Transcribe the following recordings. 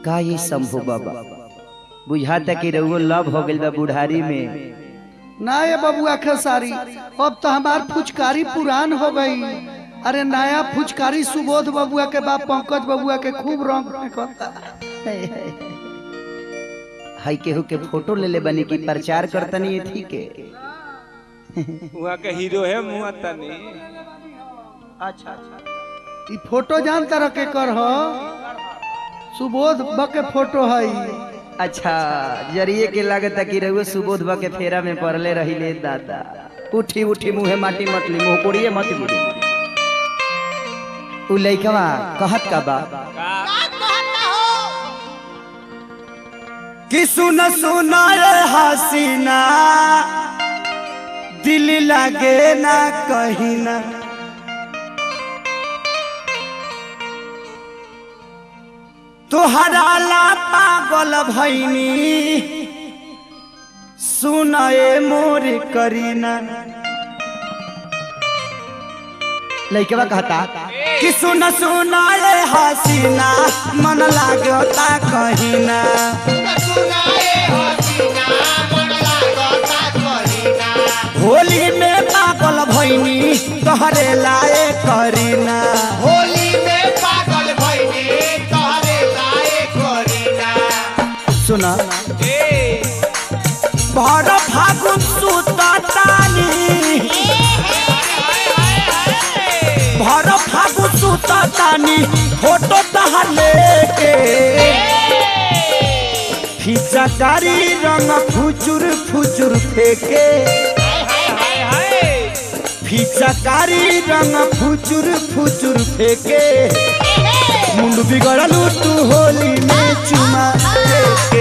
का ये शंभू बाबा बुझाता कि रउआ लव हो गइल बा बुढ़ारी में ना ये बबुआ खेसारी अब तो हमार फुचकारी पुरान हो गई अरे नया फुचकारी सुबोध बबुआ के बाप पंकज बबुआ के खूब रंग फेंकता हाई केहू के फोटो ले ले बनी की प्रचार करतनी ये ठीक है वहाँ का हीरो है मुँह तनी अच्छा अच्छा ई फोटो जान तरह के कर हो सुबोध ब के फोटो है अच्छा जरिए के लागता कि रउआ सुबोध बा के फेरा में पड़ले रहिले दादा उठी उठी मुहे माटी मतली मुंह कोड़िए मत बुड़ी उ लइकवा कहत का बा कि सुन सुना रे हसीना दिल लगे ना कहीं ना तोहरा ला पागल भैनी सुन ए मोर करीना लइकवा कहता कि सुन सुन रे हसीना मन लागता कहीं ना होली में पागल भैनी तोहरे लाए करीना सुना भर फागुन सुततानी भर फागुन सुततानी फोटो तहार लेके फिचकारी रंग फुचुर फुचुर फेके फिचकारी रंग फुचुर फुचुर फेके मुंड बिगड़लू तू होली में चुमा देके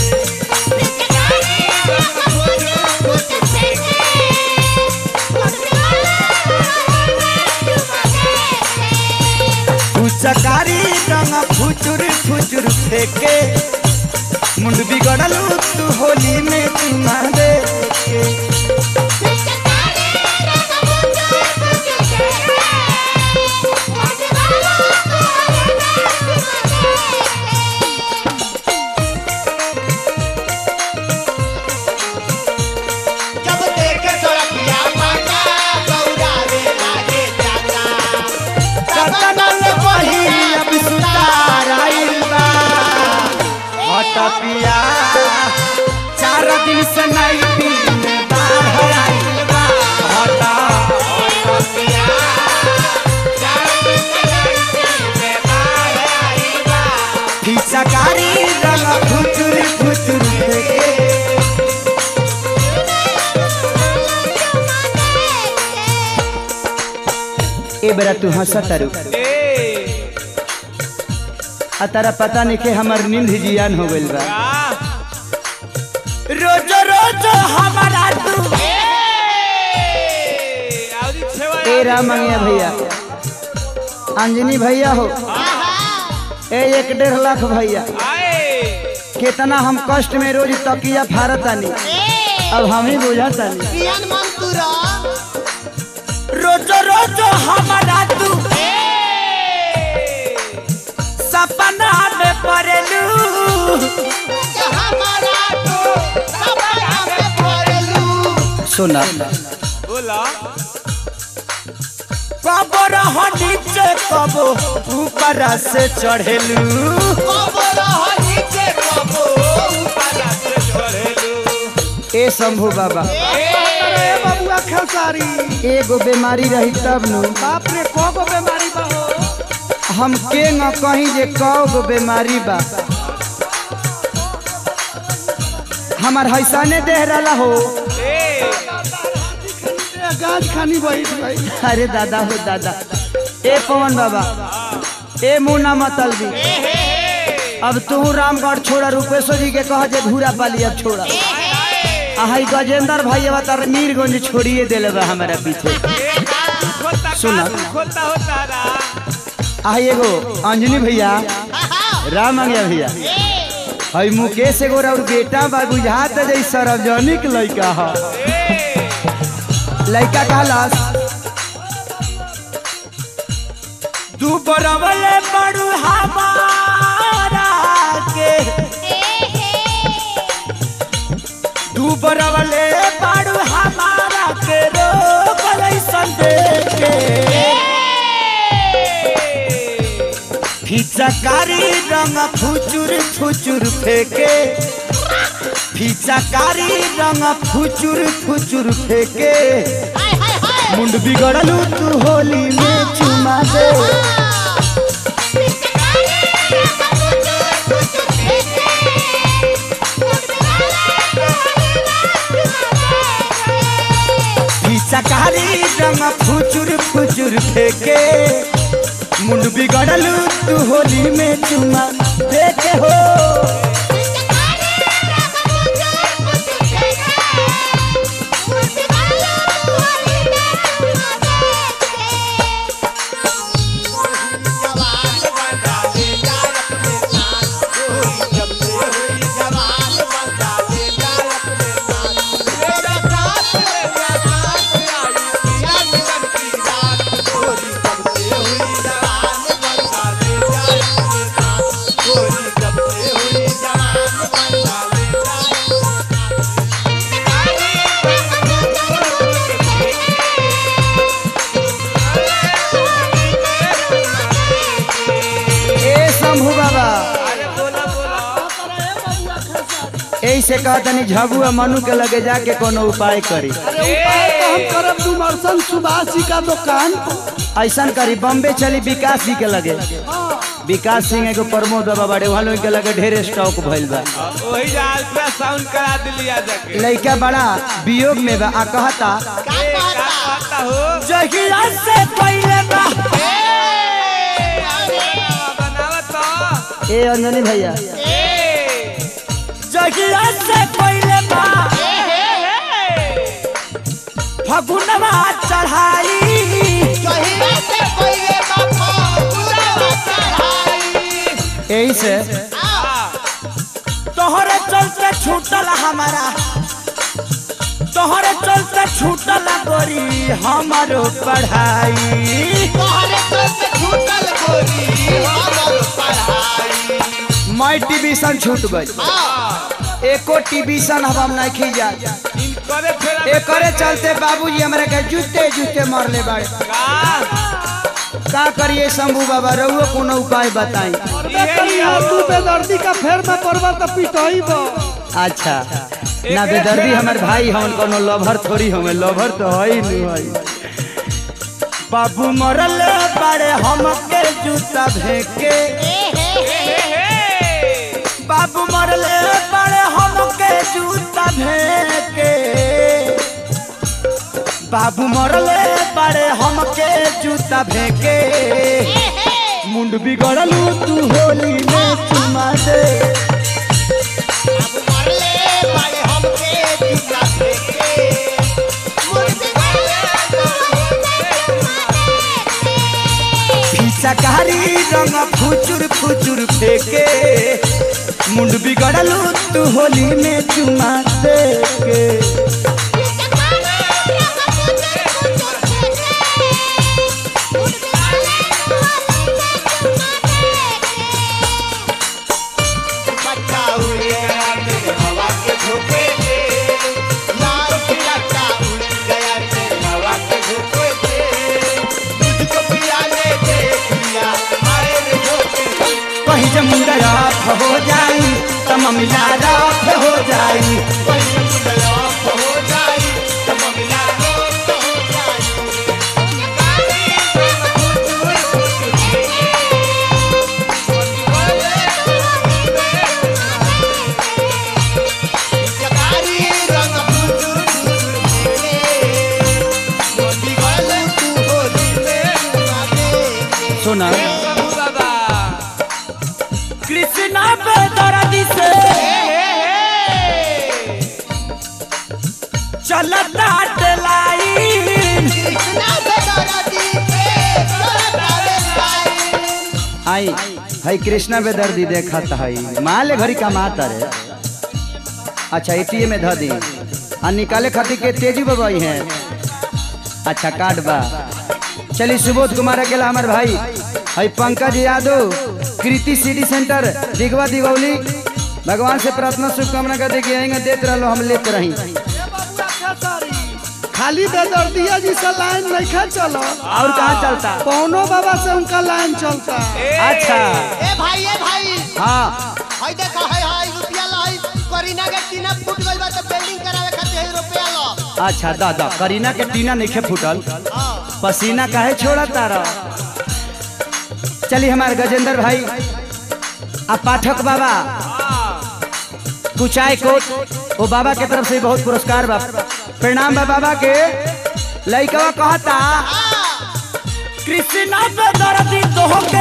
फुचकारी रंग फुचुर फुचुर फेके मुंड बिगड़लू तू होली में चुमा देके जब देखे सड़किया माता गौरावे लागे जाता सतनल वही अब सुतार आइल बा हट पिया चार दिन से नहीं दिन में बाहर आइल बा हट फिचकारी रंग फुचुर फुचुर फेंके ए बेरा तू हंसत तारू आ तारा पता नहीं के हमर नींद जियान हो गइल बा रोज रोज हमारा तू ए राम मंगिया भैया अंजनी भैया हो ए एक डेढ़ लाख भैया कितना हम कष्ट में रोज तकिया फारतानी अब हम ही बुझातानी रोज रोज हमारा तू सपना में पड़लू सुना बोला कबो रह नीचे कबो ऊपर से चढ़ेलू ए शंभू बाबा अरे बबुआ खेसारी एगो बीमारी रही तब नु बाप रे को गो बीमारी बा हो हम के न कहीं जे कौ गो बीमारी बा हमार हैसाने देह रहा हो ए, गाज खानी बैठ गई अरे दादा हो दादा ए पवन बाबा ए मुन्ना मतलबी अब तू रामगढ़ छोड़ा रूपेश्वर जी के कह जे घूरा पाली अब छोड़ा आहाई गजेंद्र भाई अब तार मीरगंज छोड़िए दिले बा हमारा पीछे सुना। खोलता होता रहा आ एगो अंजनी भैया राम अंगिया भैया हई मुकेश एगो और बेटा बा बुझात जई सार्वजनिक लइका ह लइका कहलस तू बरवले बड़ू हमारा के ऊपर वाले बाड़ू हमारा के रोग ऐसन देखे फिचकारी रंग फुचुर फुचुर फेंके फिचकारी रंग फुचुर फुचुर फेंके मुंड बिगड़लू तू होली में चुमा दे फिचकारी रंग फुचुर फुचुर फेंके मुंड बिगड़लू तू होली में चुमा देखे हो ए शंभू बाबा अरे बोला बोला यही से कहा तनी झबू आ मनु के लगे जाके कोनो उपाय करी अरे उपाय तो हम करब डुमरसन सुभाष जी का दुकान ऐसा करी बम्बे चली विकास जी के लगे विकास सिंह एगो प्रमोद बाबा बड़े वहाँ लोग के लगे ढेर स्टॉक भइल बा वही जा अल्ट्रासाउंड करा दिलिया जाके लड़का बड़ा वियोग में बा आ कहता ए, का कहता हो जहिया से पहले बा बनावत तो ए अंजनी भैया जहिया से पहले बा फगुनवा चढ़ाई यही से तोहरे चलते छूटल हमारा तोहरे चलते छूटल गोरी हमारो पढ़ाई मैं टीवीशन छूट गई एको टीवीशन हम नहीं खींचा इनकरे फेरा एकरे चलते बाबूजी हमरा के जूते जूते मरले बाड़े का करिए शंभू बाबा रहुओ कोनो उपाय बताई तू बेदर्दी का फेर में करबा तो पिटही बा अच्छा ना बेदर्दी हमार भाई हमन कोनो लवर थोड़ी हमें लवर तो है ही नहीं है बाबू मरल बड़े हमके जूता फेंके बाबू मरल बड़े हमके जूता फेंके बाबू मरल बड़े हमके जूता फेंके मुंड बिगड़लू तू होली में चुमा दे फिचकारी रंग फुचुर फुचुर फेंके मुंड बिगड़लू तू होली में चुमा दे के कहीं जब मुंडा राफ हो जाई तब ममिला राफ हो जाई सुना बाबा कृष्णा पे दर्दी से चलता लाइन आई हई कृष्णा बेदर्दी देखत हई माले घरी कमाता रे अच्छा एटीएम में ध दी आ निकाले खातिर के तेजी बबाई है अच्छा कार्ड बा चलिए सुबोध कुमार अकेला हमार भाई हई पंकज यादव कृति सिटी सेंटर दिगवा दिगौली भगवान से प्रार्थना शुभकामना कर दे कि आएंगे देते रहो हम लेते रही बबुआ खेसारी खाली बेदर्दिया जी से लाइन नहीं चलो और कहाँ चलता पौनो बाबा से उनका लाइन चलता अच्छा ए भाई ए भाई हाँ हई देखो हई हई रुपया लो हई करीना के टीना फूट गइल बा तो बिल्डिंग करावे खातिर हई रुपया लो अच्छा दादा करीना के टीना नहीं फूटल पसीना काहे छोड़ा तारा चलिए हमारे गजेंद्र भाई आ पाठक बाबा कुचाय कोट वो बाबा के तरफ से बहुत पुरस्कार बा प्रणाम बा बाबा के लइकवा कहता कृष्णा पे दर्दी तोहके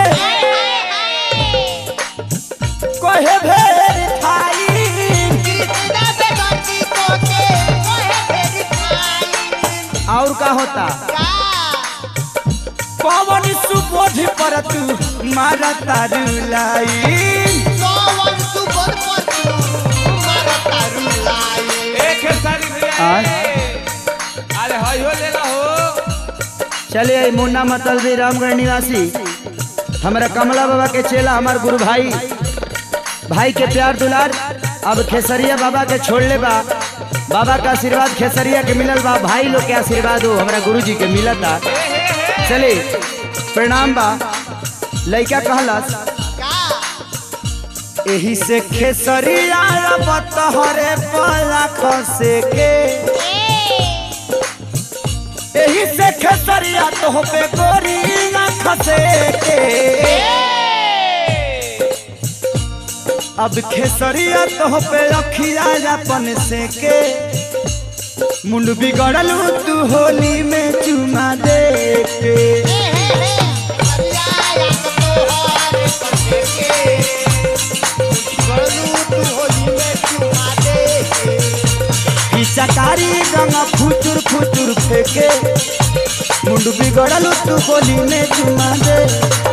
कहे भेर थाई कृष्णा पे गति कोके कोहे फेरी खाई और का होता का पवन सुबोध पर तू मारा तारू लाई कौन सुबोध पर तू मारा तारू लाई एक सारी भैया आय। अरे हई हो लेला हो चलिए मुन्ना मतलबी रामगढ़ निवासी हमारा कमला बाबा के चेला हमार गुरु भाई भाई के प्यार दुलार अब खेसरिया बाबा के छोड़ ले बा बाबा का आशीर्वाद खेसरिया के मिलल बा भाई लोग के आशीर्वाद हो हमारा गुरु जी के मिलता चलिए प्रणाम बा लइका कहलस का एही से खेसरिया बतहरे पला खसे के एही से खेसरिया तो पे गोरी ना खसे के अब खेसरिया तो पे रखिया अपन से के मुंड बिगड़लू तू होली में चुमा दे के ई चकारी गंगा फुचुर फुचुर फेंके मुंड बिगड़लू तू होली में चुमा दे